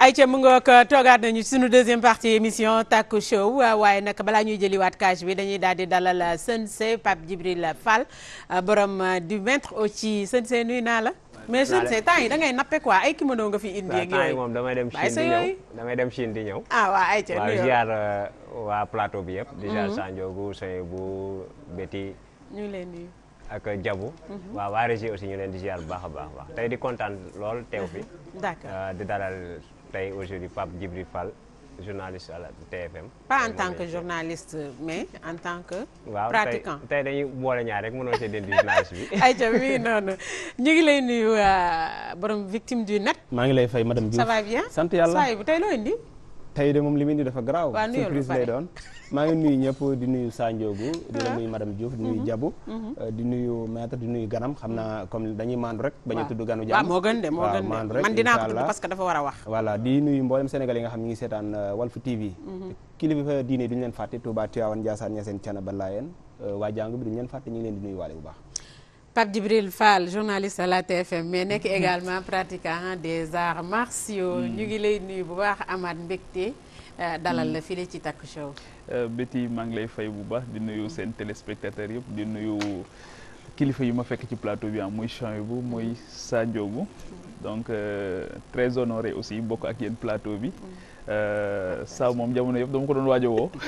ayca mu nga ko toogaat nañu suñu deuxième partie émission Taku Show waaye nag balaa ñuy jëliwaat cage bi dañuy daal di dalal Sensei Pape Djibril Fall borom du maître au ci Sensei nuyu naa la. mais Sensei temps yi da ngay nappe quoi ay kimono nga fi indi ak temps yi yooyu. moom damay dem Bàyyi Chine sa di ñëw yooyu. damay dem Chine di ñëw. ah waa ayca waaw nuyoo ziar waa plateau bi yëpp. di ziar Sanjogu Soyebu Betty ñu ngi leen nuyu. ak Jabu. waaw waa régie aussi ñu leen di ziar bu baax a baax baax tey di kontaan lool teew fi. d'accord Euh, di dalal tey aujourd'hui Pape Djibril Fall journaliste à la TFM. pas en tant que journaliste mais en tant que. waaw pratiquant. tey tey dañuy boole ñaar rek mënoo see dindi journaliste bi. ayca mi ngi noonu ñu ngi lay nuyu euh, borom victime du net. maa ngi lay fay madame Diouf ça va bien. sant yàlla saa yi bu tey loo indi. tey de moom li mu indi dafa garaaw Waa, nuyoo lu surprise pare. lay doon maa ngi nuyu ñëpp di nuyu Sanjoogu di la nuyu madame Diouf di nuyu Jabu euh, di nuyu maître di nuyu ganam xam naa comme dañuy maandu rek bañ a waaw. tudd ganu waaw jàmm moo gën de moo waaw, gën de maandu rek, man dinaa ko tudd inch'Allah. parce que dafa war a wax. voilà di nuyu mboolem Sénégal yi nga xam ñu ngi seetaan euh, Walfu TV kilifa diine duñu leen fàtte Touba Tivaouane Ndiassane Niassène Thiénaba Layène euh, waa jàngu bi duñu leen fàtte ñu ngi leen di nuyu waale bu baax Pape Djibril Fall journaliste à la TFM mais nekk également pratiquant des arts martiaux. ñu ngi lay nuyu bu baax amaat mbégte euh, dalal la fii ci Taku Show. Betty maa ngi lay fay bu baax di nuyu seen téléspectateurs yëpp di nuyu kilifa yi ma fekk ci plateau bi am muy Chouaïbou muy Sadiogu donc euh, très honoré aussi bokk ak yéen plateau bi euh, saa moom jamono yëpp dama ko doon waaj a woo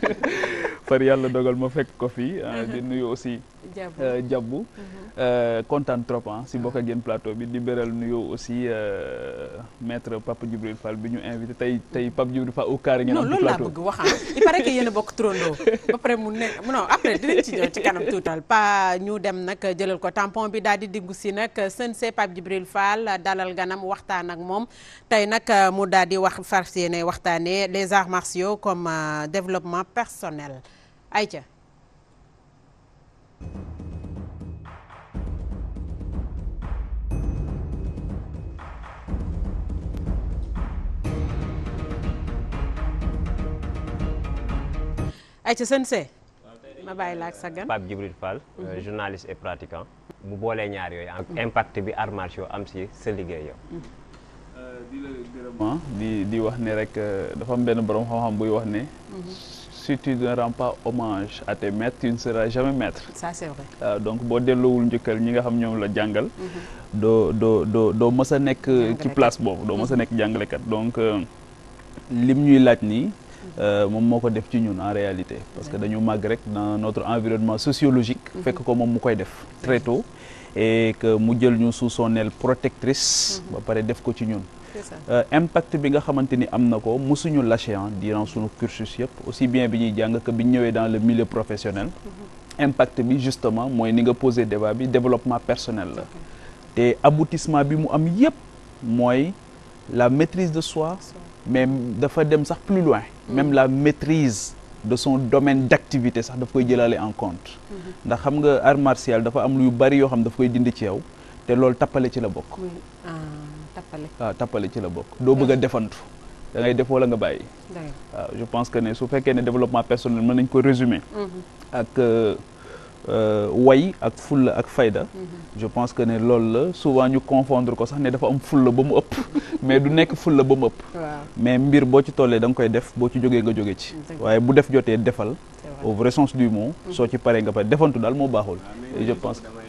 far yàlla dogal ma fekk ko fi euh, di nuyu aussi Diabo. euh, Diabou euh, kontaan trop ah si bokk ak yéen plateau bi di beral nuyu aussi euh, maître Pape Djibril Fall bi ñu invité tey tey Pape Djibril Fall au carré ngeen non am ci loolu laa plateau bëgg wax ah il paraît que yéen a bokk trondoo ba pare mu nekk non après dinañ ci ñëw ci kanam tuutal pas ñu dem nag jëlal ko tampon bi daal di diggu si nag Sensei Pape Djibril Fall dalal ganam waxtaan ak moom tey nag mu daal di wax fas yéene waxtaanee les arts martiaux comme euh, développement personnel ayca ayca Sensei ma bàyyi la ak sa gan Pape Djibril Fall euh, journaliste et pratiquant. mu boolee ñaar yooyu am impact bi arts martiaux am si sa liggéey yow. di la gërëm di di wax ne rek euh, dafa am benn borom xam-xam buy wax ne. si tu ne rends pas hommage à tes maîtres tu ne seras jamais maître. ça c'est vrai waaw donc boo delloowul njëkkal ñi nga xam ñoom la jàngal. doo doo doo doo mës a nekk ci Jàngalekat. place boobu doo mës a nekk jàngalekat donc euh, lim ñuy laaj nii. euh, moom moo ko def ci ñun en réalité parce que dañu màgg rek dans notre environnement sociologique. fekk ko moom mu koy def très tôt. et que mu jël ñu sous son aile protectrice. ba pare def ko ci ñun. c'est ça Euh, impact bi nga xamante ni am na ko mosuñu lâché ah durant sunu cursus yëpp aussi bien bi ñuy jàng que bi ñu ñëwee dans le milieu professionnel. impact bi justement mooy ni nga posé débat bi développement personnel la. te aboutissement bi mu am yëpp mooy la maîtrise de soi. mais dafa dem sax plus loin. même la maîtrise de son domaine d'activité sax daf koy jëlaale en compte. ndax xam nga art martial dafa am lu yu bari yoo xam daf koy dindi ci yow te loolu tappale ci la bokk. muy ah, tappale waaw tappale ci la bokk doo bëgg a defantu da ngay def wala nga bàyyi dëgg waaw je pense que ne su fekkee ne développement personnel mën nañ ko résumer ak euh, euh, way ak fulla ak fayda je pense que ne loolu la souvent ñu confondre ko sax ne dafa am fulla ba mu ëpp mais du nekk fulla ba mu ëpp waaw mais mbir boo ci tollee da nga koy def boo ci jógee nga jóge ci Dëgg. waaye bu def jotee defal c'est vrai au vrai sens du mot soo ci paree nga pare defantu daal moo baaxul et je pense que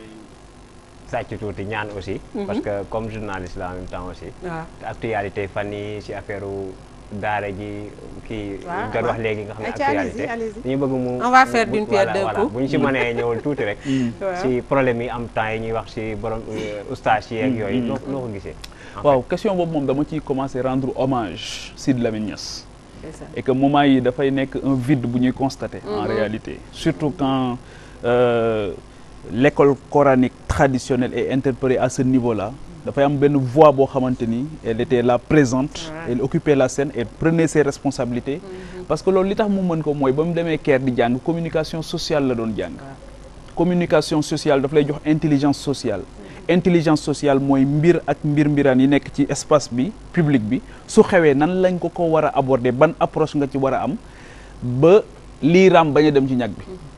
sàcc tuuti ñaan aussi. parce que comme journaliste la en même temps aussi. waaw te actualité fan yi si affaire daara ji kii. waaw, nga waaw. wax léegi nga xam ne Ayca, actualité. allez-y, allez-y. dañu bëgg mu. On va faire mu- d'une pierre voilà, deux voilà. coups. bu ñu si mënee ñëwal tuuti rek. waaw. si problème yi am temps yi ñuy wax si borom euh, ustaas yi ak yooyu. noo noo ko gisee. en waaw question boobu moom dama ciy commencer rendre hommage Sidy Lamine Niass c'est ça et que moment yi dafay nekk un vide bu ñuy constater en réalité surtout quand euh, l'école coranique traditionnelle est interpellée à ce niveau-là dafay am benn voix boo xamante ni elle était là présente Ouais. elle occupait la scène elle prenait ses responsabilités parce que loolu li tax mu mën ko mooy ba mu demee Caire di jàng communication sociale la doon jàng communication sociale daf lay jox intelligence sociale intelligence sociale mooy mbir ak mbir mbiraan yi nekk ci espace bi public bi su xewee nan lañ ko ko war a aborder ban approche nga ci war a am ba lii raam bañ a dem ci ñag bi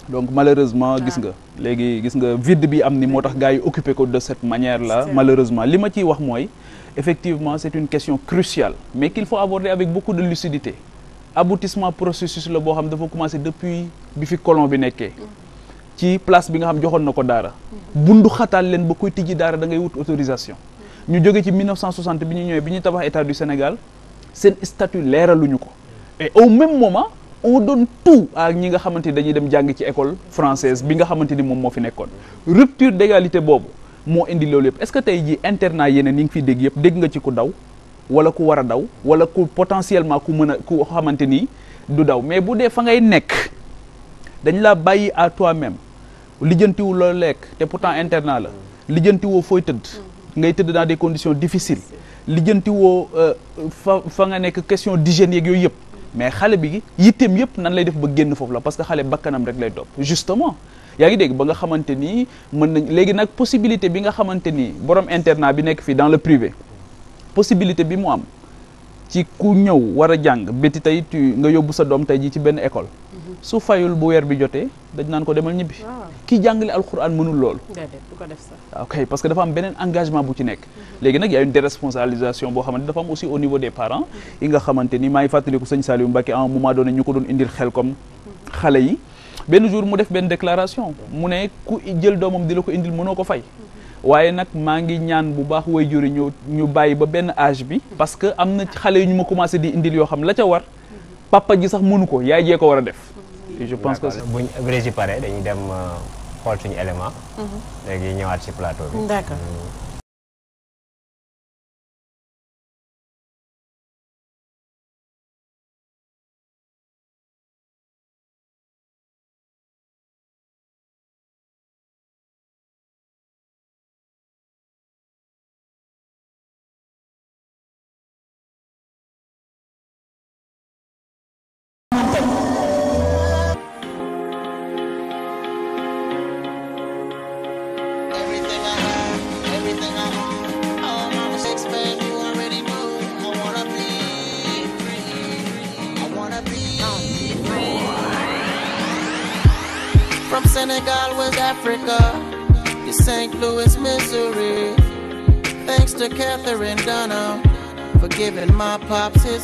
donc malheureusement gis nga léegi gis nga vide bi am ni moo tax gars yi occupé ko de cette manière là malheureusement li ma ciy wax mooy effectivement c'est une question cruciale mais qu'il faut aborder avec beaucoup de lucidité aboutissement processus la boo xam dafa commencé depuis bi fi colon bi nekkee ci place bi nga xam joxoon na ko daara bundu xataal leen ba koy tijji daara da ngay wut autorisation ñu jóge ci 1960 bi ñu ñëwee bi ñuy tabax état du Sénégal seen statut leeraluñu ko et au même moment on donne tout à ñi nga xamante ni dañuy dem jàng ci école française bi nga xamante ni moom moo fi nekkoon rupture d'égalité boobu moo indi loolu yëpp est-ce que tey jii internat yeneen yi ngi fiy dégg yëpp dégg nga ci ku daw wala ku war a daw wala ku potentiellement ku mën a ku xamante ni du daw mais bu dee fa ngay nekk dañ la bàyyi à toi-même lijjantiwu loo lekk te pourtant internat la lijjantiwoo fooy tëdd ngay tëdd dans des conditions difficiles lijjantiwoo fa fa nga nekk question d'hygiène yeeg yooyu yëpp mais xale bi yitteem yëpp nan lay def ba génn foofu la parce que xale bakkanam rek lay topp justement yaa ngi dégg ba nga xamante ni mën nañ léegi nag possibilité bi nga xamante ni borom internat bi nekk fii dans le privé possibilité bi mu am ci ku ñëw war a jàng béti tey tu nga yóbbu sa doom tey ji ci benn école su fayul bu weer bi jotee dañ naan ko demal ñibbi kii jàngale alxuraan mënul loolu déedéet du ko def sax ok parce que dafa am beneen engagement bu ci nekk léegi nag y a une déresponsabilisation boo xamante dafa am aussi au niveau des parents yi nga xamante ni maa ngi fàttaliku sëñ Saliou Mbacké à un moment donné ñu ko doon indil xel comme xale yi benn jour mu def benn déclaration mu ne ku jël doomam di la ko indil mënoo ko fay waaye nag maa ngi ñaan bu baax way juri ñu ñu bàyyi ba benn âge bi parce que am na xale yu ñu ma commencé di indil yoo xam la ca war papa ji sax mënu ko yaay jee ko war a def et je pense que buñ Brésil pare dañuy dem xool suñu élément léegi ñëwaat ci plateau bi d'accord Everything I have, everything I own, all my mistakes, man, you already know. I wanna be free. I wanna be free. From Senegal, West Africa, to St. Louis, Missouri. Thanks to Catherine Dunham for giving my pops his.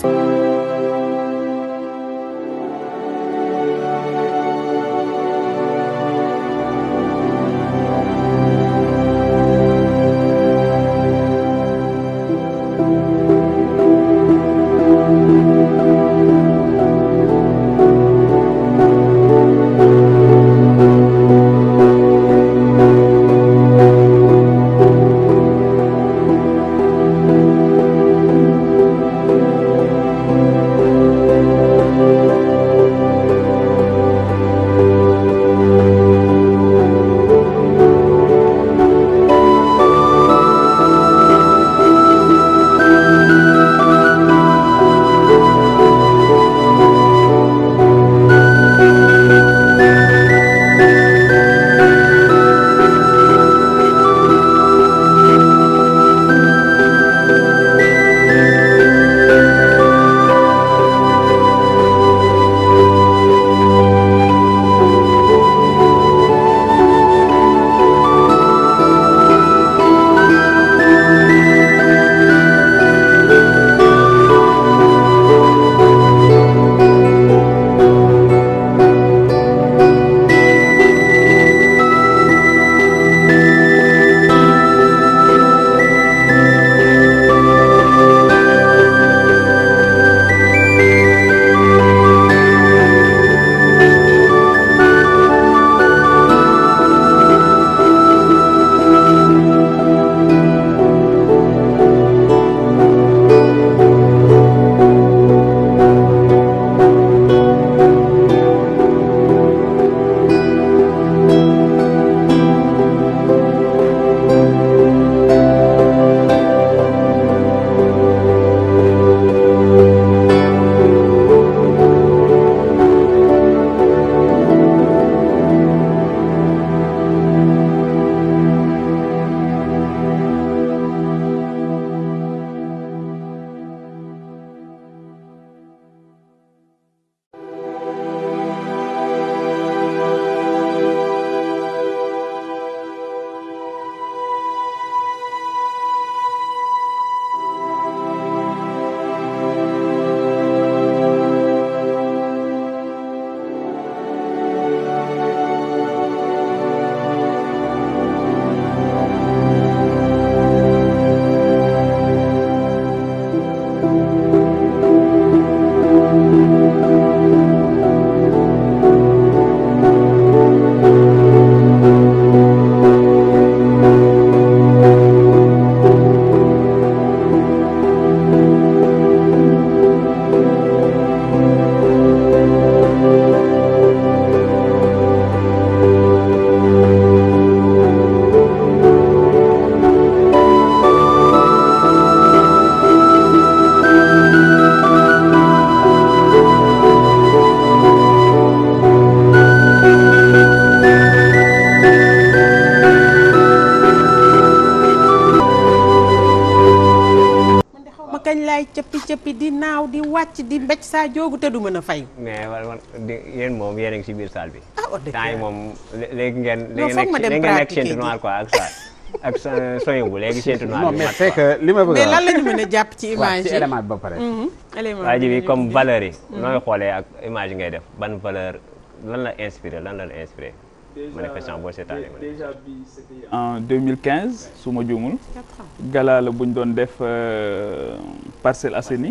kañ laay cëppi cëppi di naaw di wàcc di mbéj saa joogu te du mën a fay. mais war war di- yéen moom yéen a ngi si biir salle bi. ah wax dëgg temps yi yàlla. moom lé- léegi ngeen. Non, léegi foog nekk ma dem léegi ngeen nekk pratiquer ceinture ji. noire quoi ak ça ak sa- soin bu léegi ceinture noire non bi mais mat c'est quoi. que li ma bëgg mais a lan wax la ñu mën a jàpp ci waaw image ci yi. élément bi ba pare Mhm. élément waa ji bi bi comme ñu valeur yi. nooy xoolee ak image yi ngay def ban valeur lan la inspiré lan la la inspiré. manifestation boo seetaanee ma ne. déjà bi c'était en 2015 su ma juumul Quatre ans. gala la bu ñu doon def euh, Parcelles Assainies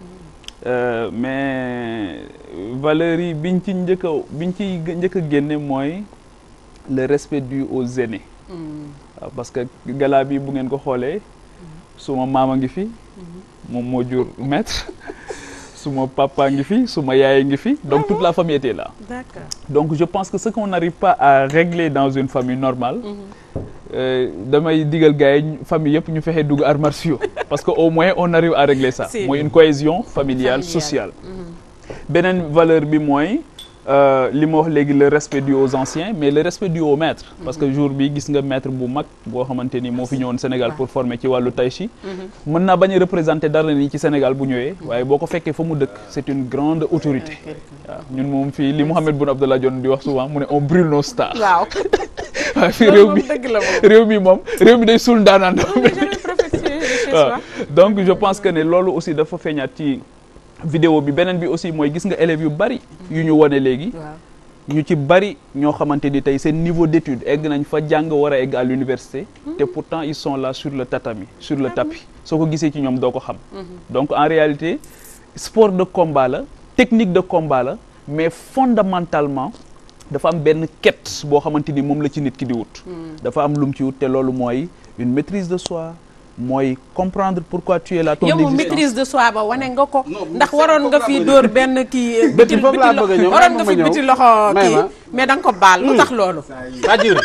Euh, mais valeurs yi biñ ci njëkk a biñ ci njëkk a génne mooy le respect dû aux aînés Mm. waaw parce que gala bi bu ngeen ko xoolee suma maama ngi fi moom moo jur maître suma papa ngi fi suma yaay ngi fi donc toute la famille était là D'accord. donc je pense que ce qu'on n'arrive pas à régler dans une famille normale euh, damay digal gars yi ñu- famille yëpp ñu fexe dugg arts martiaux parce que au moins on arrive à régler ça Si. mooy une cohésion familiale Familiale. sociale beneen valeur bi mooy euh, li ma wax léegi le respect dû aux anciens mais le respect dû aux maîtres parce que jour bi gis nga maître bu mag boo xamante ni moo fi ñëwoon Sénégal pour former ci wàllu tai chi mën naa bañ a représenter dara ni ci Sénégal bu ñëwee waaye boo ko fekkee fa mu dëkk c'est une grande autorité waaw ñun moom fii li Mohamed Boun Abdallah Dionne di wax souvent mu ne on brûle nos stars waaw. waaye fii loolu réew moom mi dëgg la moom. réew mi moom réew mi day suul ndaanaan On n'est jamais professionnel chez waaw soi. donc je pense que ne loolu aussi dafa feeñaat ci vidéo bi beneen bi aussi mooy gis nga élèves yu bari yu ñu wane léegi waaw. ñu ci bari ñoo xamante ni tey seen niveau d'étude egg nañ fa jàng war a egg à l'université te pourtant ils sont là sur le tatami sur le tapis soo ko gisee ci ñoom doo ko xam donc en réalité sport de combat la technique de combat la mais fondamentalement dafa am benn quête boo xamante ni moom la ci nit ki di wut dafa am lu mu ci wut te loolu mooy une maîtrise de soi mooy comprendre pourquoi tu es là ton yow moom existence. maîtrise de soi ba wane nga ko. Non, ndax c'est waroon foofu nga laa fi bëgg a dóor benn kii. Bëti foofu laa bëgg a ñëw, waroon may nga ma fi ñëw. biti loxo May kii ma. mais da nga ko baal lu tax loolu. c'est-à-dire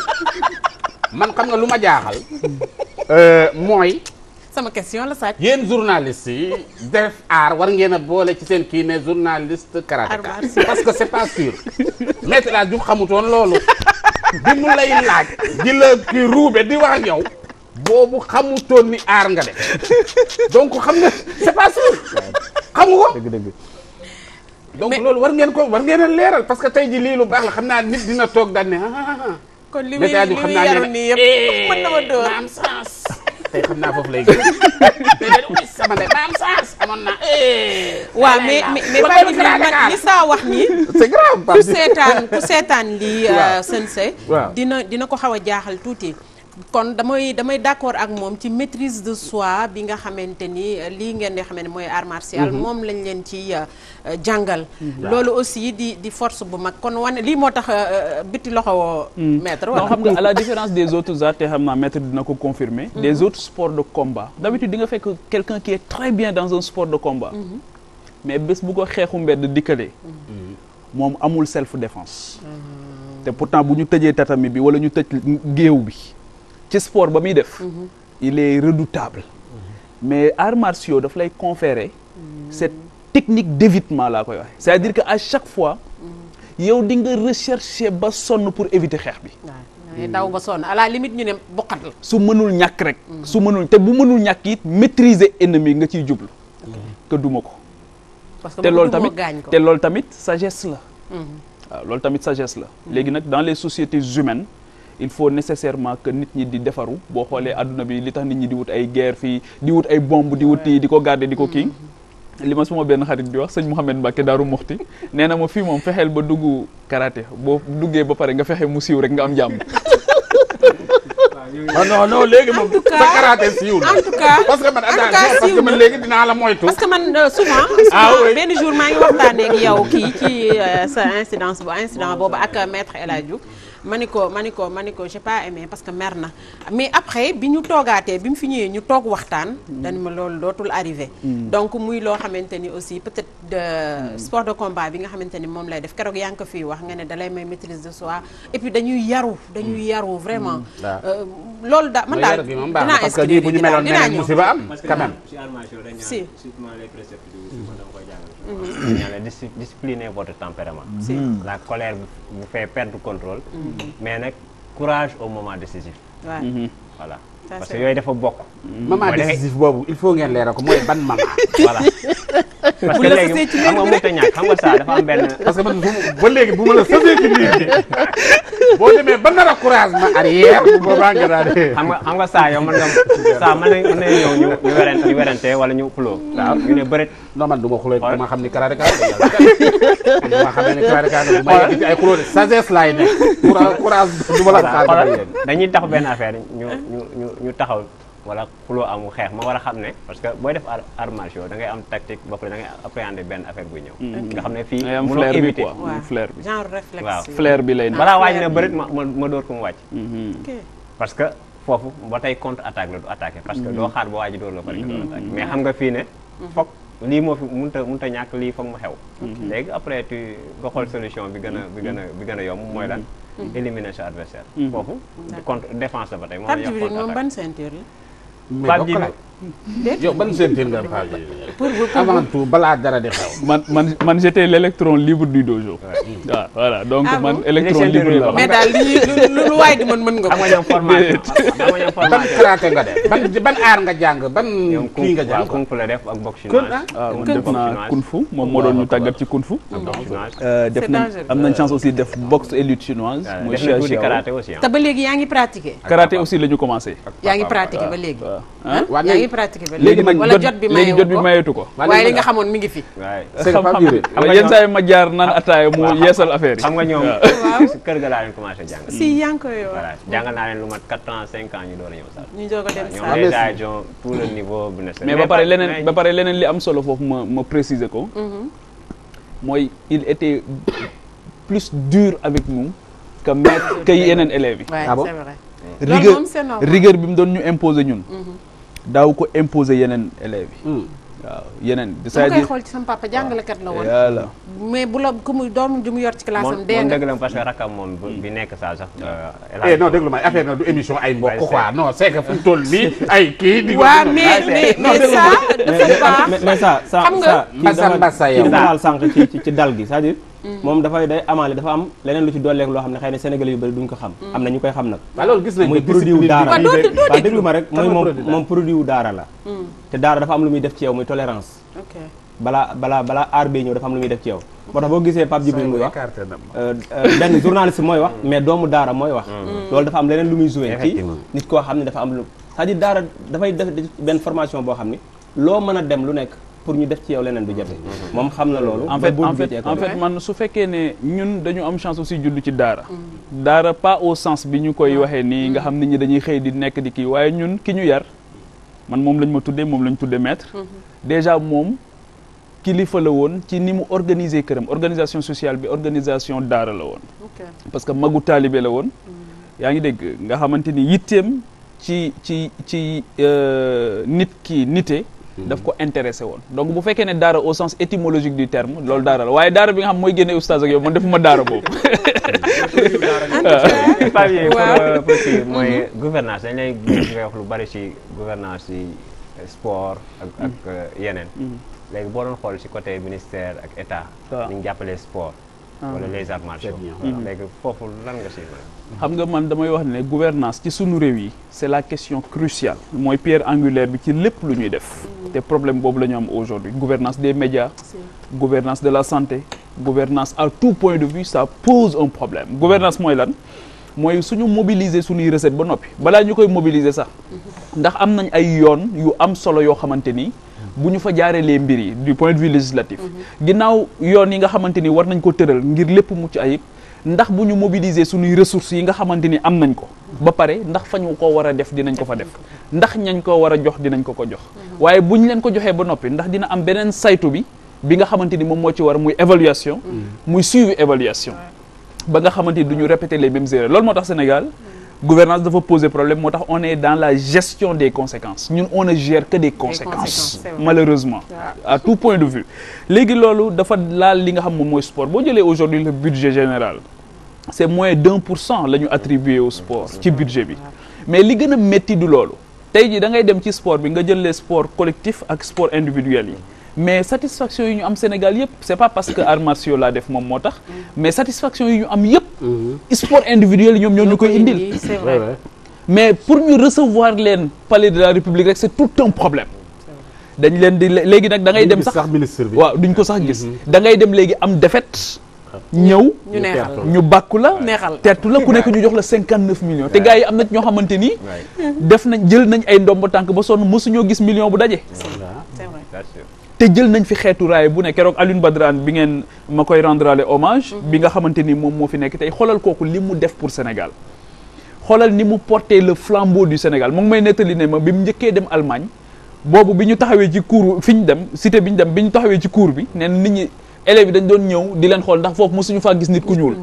man xam nga lu ma jaaxal euh, mooy sama question la sàcc. yéen journalistes yi def aar war ngeen a boole ci seen kii ne journaliste Art karatéka martial. parce que c'est pas sûr maître El Hadji Diouf xamutoon loolu bi mu lay laaj di la kii ruube di wax ak yow boobu xamutoon ni aar nga def donc xam nga c'est pas sûr xamu ko dëgg dëgg donc loolu war ngeen ko war ngeen a leeral parce que tey ji lii lu baax la xam naa nit dina toog daan ne ah kon li muy Maître El Hadji li Diouf muy xam naa yaru ne nii yëpp mën na ma dóor. na am sens tey xam naa foofu lay gën déedéet oui sama ndey na am sens amoon na waaw mais mais mais Kon Pape loolu Djibril Sénégal. man li saa wax nii. c'est grave ku parce que seetaan ku seetaan lii Waaw. sensei Waaw. dina dina ko xaw a jaaxal tuuti kon damay damay d'accord ak moom ci maîtrise de soi bi nga xamante ni euh, lii ngeen di xamante ni mooy art martial moom lañ leen ci euh, euh, jàngal loolu aussi di di force bu mag kon wane lii moo tax euh, euh, biti loxo woo maître non wala xam nga à la différence des autres arts te xam naa maître dina ko confirmer des autres sports de combat d'habitude di nga fekk quelqu'un qui est très bien dans un sport de combat mais bés bu ko xeexu mbedd dikkalee moom amul self défense te pourtant bu ñu tëjee tatami bi wala ñu tëj géew bi ci sport ba muy def il est redoutable mais arts martiaux daf lay conférer cette technique d'évitement laa koy waxe c'est-à-dire que à chaque fois yow di nga rechercher ba sonn pour éviter xeex bi waaw dangay daw ba sonn à la limite ñu ne boqat la su mënul ñàkk rek su mënul te bu mënul ñàkk it maîtriser ennemi nga ciy jublu que duma ko parce que te bu loolu dul moo tamit gaañ ko te loolu tamit sagesse la waaw loolu tamit sagesse la léegi nag dans les sociétés humaines il faut nécessairement que nit ñi di defaru boo xoolee adduna bi li tax nit ñi di wut ay guerre fii di wut ay bombe di wut di ko garder di ko kii li ma suma benn xarit di wax sëñ Mouhamed Mbacke Daaru Muxti nee na ma fii moom fexeel ba dugg karaté boo duggee ba pare nga fexe mu siiw rek nga am jàmm non non non léegi moom tout cas- sa karaté siiw na en tout cas parce que man en tout cas attention parce siiw que man na. léegi dinaa la moytu parce que man euh, souvent Ah souvent oui. benn jour maa ngi waxtaanee ak yow kii ci euh, sa incidence bu incident boobu ak euh, maître El Hadji Diouf ma ni ko ma ni ko ma ni ko j'ai pas aimé parce que mer na mais après bi ñu toogaatee bi mu fi ñëwee ñu toog waxtaan dañ ma loolu dootul arrivé donc muy loo xamante ni aussi peut-être de sport de combat bi nga xamante ni moom lay def keroog yaa ngi ko fii wax nga ne dalay may maîtrise de soi et puis dañuy yaru dañuy yaru vraiment waaw. Euh, loolu da man mooy daal yar gi moom baax na dinaa parce que inscrire ñii bu ñu ji daal meloon dinaa neneen ñëw musiba am parce que quand même ci armation dañ Si. ñaan surtout les préceptes du souvent dama koy jàngal dañ ñaan la dis- discipliner votre tempérament Si. la colère vous fait perdre contrôle mais nag courage au moment décisif waaw voilà Ça, parce c'est que yooyu dafa bokk maman Mooy da ngay- décisif boobu il faut ngeen leeral ko mooy ban maman voilà parce Bu que la léegi sësee ci xam nga léegi mënut a ñàkk xam nga saa dafa am benn parce que man bu ma- ba léegi bu ma la sësee ci biir bi boo demee ba nar a courage ma arrière bu boobaa nga daal di xam nga xam nga saa yow mën nga saa mën nañ mën nañ ñëw ñu ñu werante ñu werante wala ñu xuloo waaw ñu ne bëreet non man du ma xuloo Xool. du ma xam ni karaade kaa du ma xamee ne karaade kaa du ma yegg ci ay xuloo de sagesse laay nekk courage courage du ma la xaar xoolal dafay yegg. dañuy tax benn affaire ñu ñu ñu ñu taxaw wala xuloo amu xeex ma war a xam ne parce que booy def ar- arts martiaux da ngay am tactique ba pare da ngay appréhender benn affaire buy ñëw nga xam ne fii ngay am mënoo flair bi éviter quoi waaw flair bi genre réflexe Waaw. yi. flair bi lay nekk balaa waaj flair ne bi. bëreet ma ma ma dóor ko mu wàcc Ok. parce que foofu ba tey contre attaque la du attaqué parce que doo xaar ba waa ji dóor la pare nga doon attaqué mais xam nga fii ne foog lii moo fi mënut a mënut a ñàkk lii foog mu xew léegi après tu nga xool solution bi gën a bi gën a bi gën a yomb mooy lan éliminer sa adversaire foofu contre défense la ba tey moom la Pape ñuy wax Djibril contre moom attaque ban ceinture la. mais Pape bokk Djibril na yow ban sentir nga Pape Djibril pour pour avant tout balaa dara di xew man man man j'étais l'électron libre du dojo waaw voilà donc Ah man bon électron Il est libre la ceinture mais daal li lu lu lu waay di mën mën nga xam ko. nga ñoom formation xam nga ñoom ban formation karaté nga def ban ban aar nga jàng ban ñoom kung kii nga waaw jàng kung fu la def ak boxe Kung, chinoise ah? waaw man Kung def fu naa chinoise. kung fu moom moo doon ñu tàggat ci kung fu ak boxe chinoise def C'est nañ dangereux. am nañ chance aussi def boxe et lutte chinoise waaw mooy def na tuuti Xiao Xiao. karaté aussi te ba léegi yaa ngi pratiquer. karaté aussi la ñu commencé yaa ngi pratiquer ba léegi. waaw ah waa yaa léegi- ngi pratiquer ba léegi léegi. nag wala jot bi léegi jot bi mayewu ko mayeetu ko waaye li nga xamoon mi ngi fi. waaye c'est que Pape Djibril wala yenn saa yi ma jaar naan ataaya mu yeesal affaire yi xam nga ñoom Waaw. si kër ga laa leen commencé jàng si yaa ngi koy wax. voilà jàngal naa leen lu mat 4 ans 5 ans ñu door a ñëw sax ñu doog a dem ñoom saa. mais déjà ils ont tout le niveau bu nécessaire mais ba pare pas- leneen mais- ba pare leneen li am solo foofu ma ma préciser ko mooy il était plus dur avec nous que maître que yeneen élèves yi Ouais, Ah bon c'est vrai. Loolu rigueur moom c'est normal. rigueur bi mu doon ñu imposer ñun daaw ko imposer yeneen élèves yi Hmm. waaw yeneen dama koy c'est-à-dire xool ci sama papa jàngalekat la woon. voilà mais bu la ku muy doom ju mu yor ci classe moom am dee moom nga. dëgg la parce que rakam moom bu- bi nekk saa sax eh non déglu ma affaire na du émission ay mbokk Ouais, quoi non c'est que fu mu toll nii ay kii di waaw mais mais mais ça dafa baax. mais mais ça ça Xam nga- ça kii Mbassa dafa- Mbassa kii yow. dafa laal sànq ci ci ci dal gi c'est-à-dire moom dafay day amaale dafa am leneen lu ci dolleek loo xam ne xëy na sénégalais yu bëri duñ ko xam am na ñu koy xam nag waaw loolu gis nañ muy ko produit wu daara Waaw, doo di- doo waaw déglu. déglu ma rek Kan mooy mooy moom produit daara? moom produit wu daara la te daara dafa am lu muy def ci yow muy tolérance ok balaa balaa balaa aar bee ñëw dafa am lu muy def ci yow moo tax boo gisee Pape Djibril muy wax écarté na ma. euh, euh, benn journaliste mooy wax mais doomu daara mooy wax loolu dafa am leneen lu muy joué ci Effectivement. nit koo xam ne dafa am lu c'est-à-dire daara dafay def benn formation boo xam ni loo mën a dem lu nekk pour ñu def ci yow leneen du jafe moom xam na loolu en ba fait bu en duggee fait ci en école. fait man su fekkee ne ñun dañu am chance aussi judd ci daara daara pas au sens bi ñu koy waxee nii nga xam nit ñi dañuy xëy di nekk di kii waaye ñun ki ñu yar man moom lañ ma tuddee moom lañ tuddee maître déjà moom kilifa la woon ci ni mu organiser këram organisation sociale bi organisation daara la woon ok parce que magu taalibe la woon yaa ngi dégg nga xamante ni yitteem ci ci ci euh, nit ki nite daf ko intéressé woon donc bu fekkee ne daara au sens étymologique du terme loolu daara la waaye daara bi nga xam mooy génne oustaz ak yow man defuma daara boobu Pape pour Waaw. euh, pour kii mooy gouvernance dañ lay gis ngay wax lu bari ci gouvernance ci sport ak ak euh, yeneen léegi boo doon xool ci côté ministère ak état waaw. ni ñu jàppalee sport wala les arts martiaux bien. voilà. léegi foofu lan nga ci mën xam nga man damay wax ne gouvernance ci sunu réew yi c'est la question cruciale mooy pierre angulaire bi ci lépp lu ñuy def te problème boobu la ñu am aujourd'hui gouvernance des médias gouvernance de la santé gouvernance à tout point de vue ça pose un problème gouvernance mooy lan mooy suñu mobiliser suñuy recette ba noppi balaa ñu koy mobiliser sax ndax am nañ ay yoon yu am solo yoo xamante ni bu ñu fa jaareelee mbir yi du point de vue législatif ginnaaw yoon yi nga xamante ni war nañ ko tëral ngir lépp mucc ayib ndax bu ñu mobiliser suñuy ressources yi nga xamante ni am nañ ko ba pare ndax fa ñu ko war a def dinañ ko fa def ndax ñañ ko war a jox dinañ ko ko jox waaye bu ñu leen ko joxee ba noppi ndax dina am beneen saytu bi bi nga xamante ni moom moo ci war muy évaluation muy suivi évaluation ba nga xamante ni du ñu répéter les mêmes erreurs loolu moo tax Sénégal gouvernance dafa poser problème moo tax on est dans la gestion des conséquences ñun on ne gère que des conséquences, conséquences c'est vrai. malheureusement à tout point de vue léegi loolu dafa laal li nga xam moom mooy sport boo jëlee aujourd'hui le budget général c'est moins d'un pour cent la ñu attribué au sport ci budget bi mais li gën a métti du loolu tey jii da ngay dem ci sport bi nga jël les sports collectifs ak sport individuels yi mais satisfaction yi ñu am Sénégal yëpp c'est pas parce que arts martiaux laa def moom moo tax mais satisfaction yi ñu am yëpp sport individuel yi ñoom ñoo ñu koy indil c'est Ouais, vrai ouais. mais pour ñu recevoir leen palais de la république rek c'est tout un problème dañ leen di léegi nag da ngay dem sax sax ministre bi waaw duñ ko sax gis da ngay dem léegi am défaite ñëw ñu neexal ñu bàkku la neexal tertu la ku nekk ñu jox la cinquante neuf millions te gars yi am na ñoo xamante ni def nañ jël nañ ay ndombo tànk ba sonn mësuñoo gis million bu daje c'est vrai That's it. te jël nañ fi xeetu raay bu ne keroog Alioune Badran bi ngeen ma koy rendrale hommage bi nga xamante ni moom moo fi nekk tey xoolal kooku li mu def pour Sénégal xoolal ni mu porté le flambeau du Sénégal mu ngi may nettali ne ma bi mu njëkkee dem Allemagne boobu bi ñu taxawee ci cour fi ñu dem cité bi ñu dem bi ñu taxawee ci cour bi nee na nit ñi élèves yi dañ doon ñëw di leen xool ndax foofu mosuñu faa gis nit ku ñuul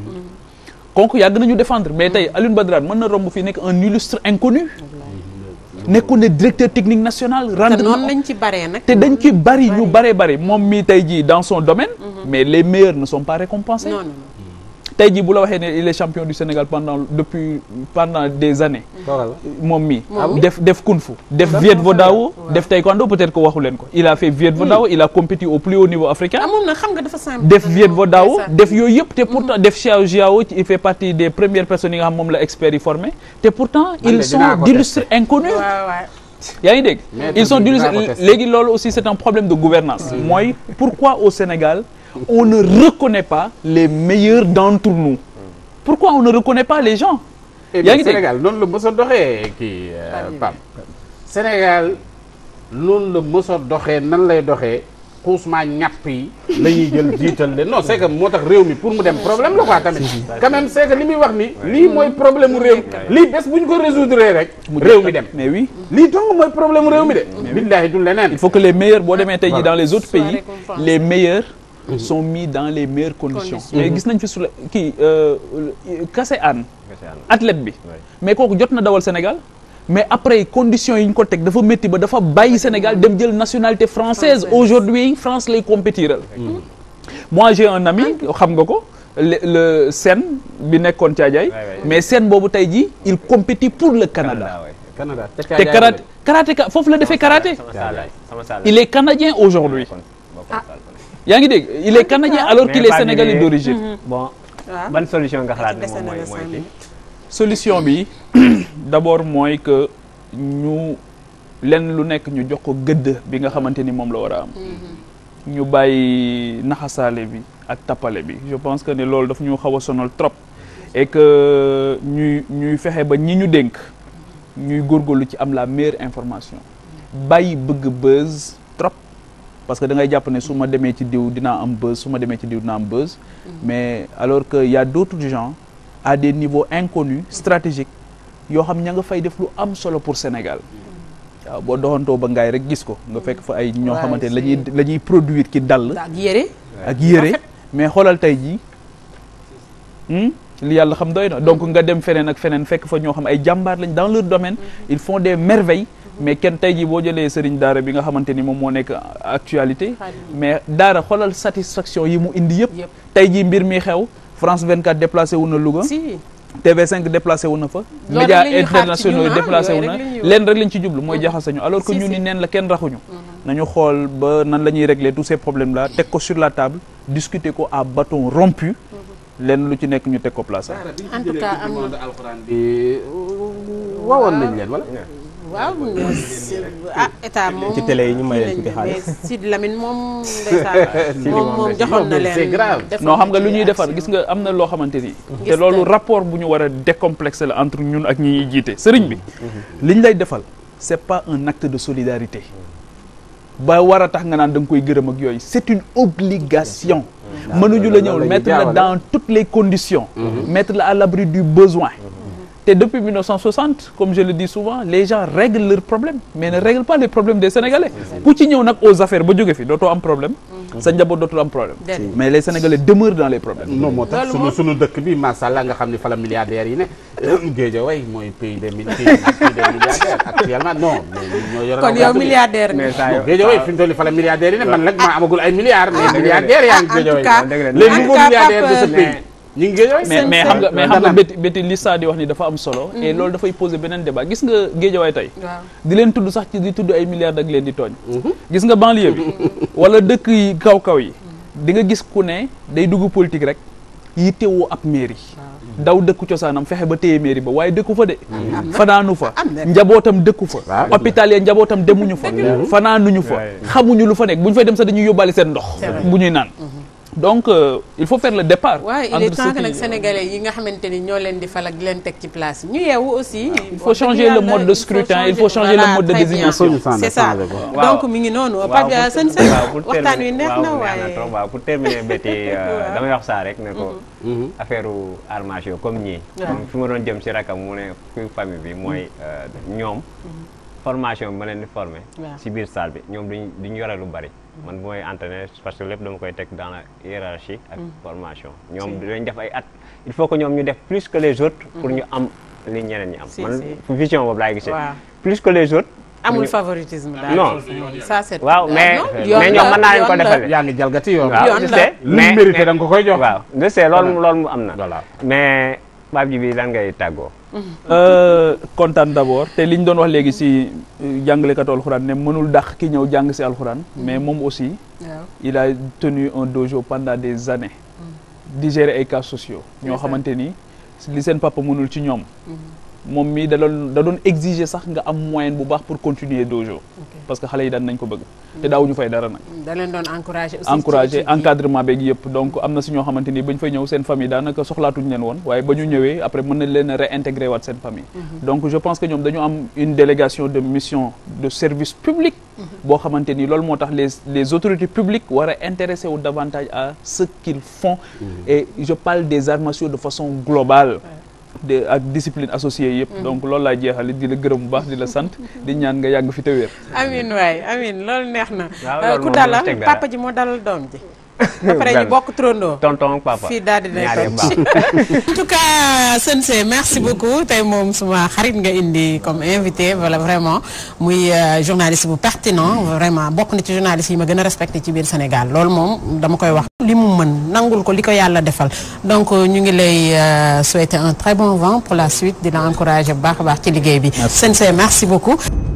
donc yàgg nañu défendre mais tey Alioune Badran mën na romb fii nekk un illustre inconnu nekkoon ne directeur technique national te rendre noonu lañ ci baree nag te dañ ci bari ñu bare bari moom mii tey jii dans son domaine mais les meilleurs ne sont pas récompensés non non tey jii bu la waxee ne il est champion du Sénégal pendant depuis pendant des années moom mii Moom mi. def def kung fu def Viet Vo Dao def taekwondo peut-être que waxu leen ko il a fait Viet Vo Dao il a compéti au plus haut niveau africain ah moom nag xam nga dafa simple def Viet Vo Dao def yooyu yëpp te pourtant def Xiao Jiao il fait partie des premières personnes yi nga xam moom la experts yi formé te pourtant de ils sont dinaa ko d'illustres inconnus waaw waaw yaa ngi dégg Mais ils sont dinaa d'illustres ko tester. léegi loolu aussi c'est un problème de gouvernance mooy pourquoi au Sénégal on ne reconnaît pas les meilleurs d'entre nous pourquoi on ne reconnaît pas les gens Eh yaa bien, ngi dégg Sénégal noonu la mës a doxee kii euh, Pape Sénégal noonu la mës a doxee nan lay doxee xuusmaa ñàpp yi la ñuy jël jiital leen non c'est que moo tax réew mi pour mu dem problème la quoi tamit quand même c'est que li muy wax ni lii mooy problème mu réew mi lii bés bu ñu ko résoudre rek réew mi dem mais oui lii dong mooy problème mu réew mi de billaahi du leneen il faut que les meilleurs boo demee tey jii dans les autres Soit pays récompensés. les meilleurs sont mis dans les meilleures conditions Conditions. mais gis nañ fi su la kii Kassé Anne Kese ànd. athlète bi Ouais. mais kooku jot na dawal Sénégal mais après conditions yi ñu ko teg dafa métti ba dafa bàyyi Sénégal dem jël nationalité française Française. aujourd'hui France lay compétiral moi j'ai un ami xam nga ko le le Sen bi nekkoon Thiadiaye Ouais, ouais. mais Sen boobu tey jii il compétit pour le Canada Canada, ouais. Canada te karaté karatéka foofu la defee karaté sama saal la sama saal la. il est canadien aujourd'hui Kon, bokkoon saal kon. yaa ngi dégg il est canadien alors Mais qu'il est Pape sénégalais Djibril, d'origine bon waaw ban solution nga xalaat ne Dese moom na mooy la mooy cinq kii. minutes. solution bi d'abord mooy que ñu lenn lu nekk ñu jox ko gëdd bi nga xamante ni moom la war a am ñu bàyyi naxasaale bi ak tappale bi je pense que ne loolu daf ñu xaw a sonal trop et que ñuy ñuy fexe ba ñi ñu dénk ñuy góorgóorlu ci am la meilleure information bàyyi bëgg buzz trop parce que da ngay jàpp ne su ma demee ci diw dinaa am buzz su ma demee ci diw dinaa am buzz mais alors que y a d'autres gens à des niveaux inconnus stratégiques yoo xam ña nga fay def lu am solo pour Sénégal waaw boo doxantoo ba ngaay rek gis ko nga fekk fa ay ñoo Ouais, xamante ne la c'est- ñuy la ñuy produire ki dàll ak yére ak yére mais xoolal tey jii hmm, li yàlla xam doy na donc nga dem feneen ak feneen fekk fa ñoo xam ay jàmbaar lañ dans leur domaine ils font des merveilles mais kenn tey jii boo jëlee sëriñ daara bi nga xamante ni moom moo nekk actualité mais daara xoolal satisfaction yi mu indi yëpp Yëpp. tey jii mbir mi xew France 24 déplacé wu na Louga si TV5 déplacé wu na fa Loolu médias rek la ñuy xaar ci internationaux yi ñun, ah, déplacé wu yooyu na rek la ñuy wax. leen rek lañ ci jublu mooy jaxasañu alors que Si, ñu si. ni neen la kenn raxuñu nañu xool ba nan la ñuy régler tous ces problèmes là teg ko sur la table discuter ko à bâton rompu leen lu ci nekk ñu teg ko place am En tout cas, am na- alxuraan bi wawoon nañ leen wala waaw ah état moom Ci télé yi ñu may leen tuuti mais xaalis. Sidi Lamine moom ndeysaan moom moom joxoon na leen c'est grave. defoon non xam nga ci lu ñuy defar action. gis nga am na loo xamante ni te Gis loolu nga. rapport bu ñu war a décomplexer la entre ñun ak ñi ñuy jiite sëriñ bi li ñu lay defal c'est pas un acte de solidarité ba war a tax nga naan da nga koy gërëm ak yooyu c'est une obligation mënuñu la ñëw loolu la ñuy mettre la jaawale. dans toutes les conditions mettre la à l'abri du besoin te depuis 1960 comme je le dis souvent les gens règlent leurs problèmes mais ne règlent pas les problèmes des Sénégalais ku ci ñëw nag aux affaires ba jóge fi dootoo am problème sa njaboot dootul am problème Déedéet. mais les Sénégalais demeurent dans les problèmes non moo tax Loolu sunu moom- sunu dëkk bi macha allah nga xam ni fa la milliardaires yi ne Guédiawaye mooy pays des mille pays pays des milliardaires actuellement non mais ñun ñoo yore kon yow milliardaire nga mais saa yoo Guédiawaye fi mu toll nii fa la milliardaires yi ne man nag maa amagul ay milliards mais dëgg la de. milliardaires yaa ngi Ah, en tout Guédiawaye cas- dëgg la. les en tout nouveaux cas, milliardaires de ce Pape, pays ñu ngi Guédiawaye mais mais xam nga mais xam nga Nana. béti béti li saa di wax ni dafa am solo et loolu dafay poser beneen débat gis nga géejawaay tey waaw di leen tudd sax ci di tudd ay milliards ak leen di tooñ gis nga banlieue bi wala dëkk yi kaw kaw yi di nga gis ku ne day dugg politique rek yittewoo ab mairie daw dëkku cosaanam fexe ba téye mairie ba waaye dëkku fa de na. fanaanu fa Am na. njabootam dëkku fa Waaw. hôpital ya njabootam demuñu fa fanaanuñu fa Ouais. xamuñu lu fa nekk bu ñu fay dem sax dañuy yóbbaale seen ndox C'est vrai. bu ñuy naan donc euh, il faut faire le départ waaye il entre est temps ceux que qui- nag sénégalais yi nga xamante ni ñoo leen di fal ak di leen teg ci place yi ñu yeewu aussi. il faut changer le mode de scrutin, il faut changer le mode de désignation. c'est ça Waaw. donc mi ngi noonu waaw Pape pour- seen seen waaw, pour waxtaan wi terminer- neex waaw, na neex waaye. trop waaw pour terminer béti Waaw. damay wax saa rek ne ko affaire armage yo comme ñii Waaw. comme fi ma doon jëm si rakam mu ne kuy famille bi mooy euh, ñoom formation bi ma leen di formé Waaw. si biir salle bi ñoom duñ duñ yore lu bari man bu may entraîner parce que lépp dama koy teg dans la hiérarchie ak formation ñoom dañ def ay at il faut que ñoom ñu def plus que les autres pour ñu am li ñeneen ñi am Si, man si. vision boobu laay gisee Waaw. plus que les autres amul ñu- favoritisme daal. Non. ça c'est waaw mais non, mais yoon ñoom la, mën naa leen ko yoon la. defal yaa ngi jalgati yoon waaw yoon je la. sais lu mu mérité da nga ko koy jox waaw je sais loolu loolu mu am na voilà mais Pape Djibi lan ngay tàggoo Euh, kontaan d'abord te li ñu doon wax léegi si euh, jàngalekatu alxuraan ne mënul dàq ki ñëw jàng si alxuraan mais moom aussi waaw il a tenu un dojo pendant des années di gérer ay cas sociaux ñoo C'est ça. xamante ni li seen papa mënul ci ñoom moom mii da doon da doon exiger sax nga am moyen bu baax pour continuer dojo parce que xale yi daan nañ ko bëgg te daawuñu fay dara nag da leen doon encouragé aussi. encouragé ci- ci- encadrement beeg yëpp donc am na si ñoo xamante ni ba ñu fay ñëw seen famille daanaka soxlaatuñu leen woon waaye ba ñu ñëwee après mën nañ leen a réintégrer waat seen famille donc je pense que ñoom dañu am une délégation de mission de service public boo xamante ni loolu moo tax les les autorités publiques war a intéressé wu davantage à ce qu'ils font et je parle des arts martiaux de façon globale de ak discipline associée yëpp donc loolu laa jeexale di la gërëm bu baax di la sant di ñaan nga yàgg fi te wér amin waay amin loolu neex na. Waaw, Euh, loolu ku moom dalal du ci teg dara. papa ji moo dalal doom ji. après ñu Benn. bokk trondoo. tonton ak papa fii daal di nay ñaar yëpp toog baax. en tout cas Sensei merci beaucoup tey moom suma xarit nga indi comme invité voilà vraiment muy euh, journaliste bu pertinent vraiment bokk na ci journaliste yi ma gën a respecté ci biir Sénégal loolu moom dama koy wax li mu mën nangul ko li ko yàlla defal donc euh, ñu ngi lay euh, souhaiter un très bon vent pour la suite di la encourager bu baax a baax ci liggéey bi Sensei merci beaucoup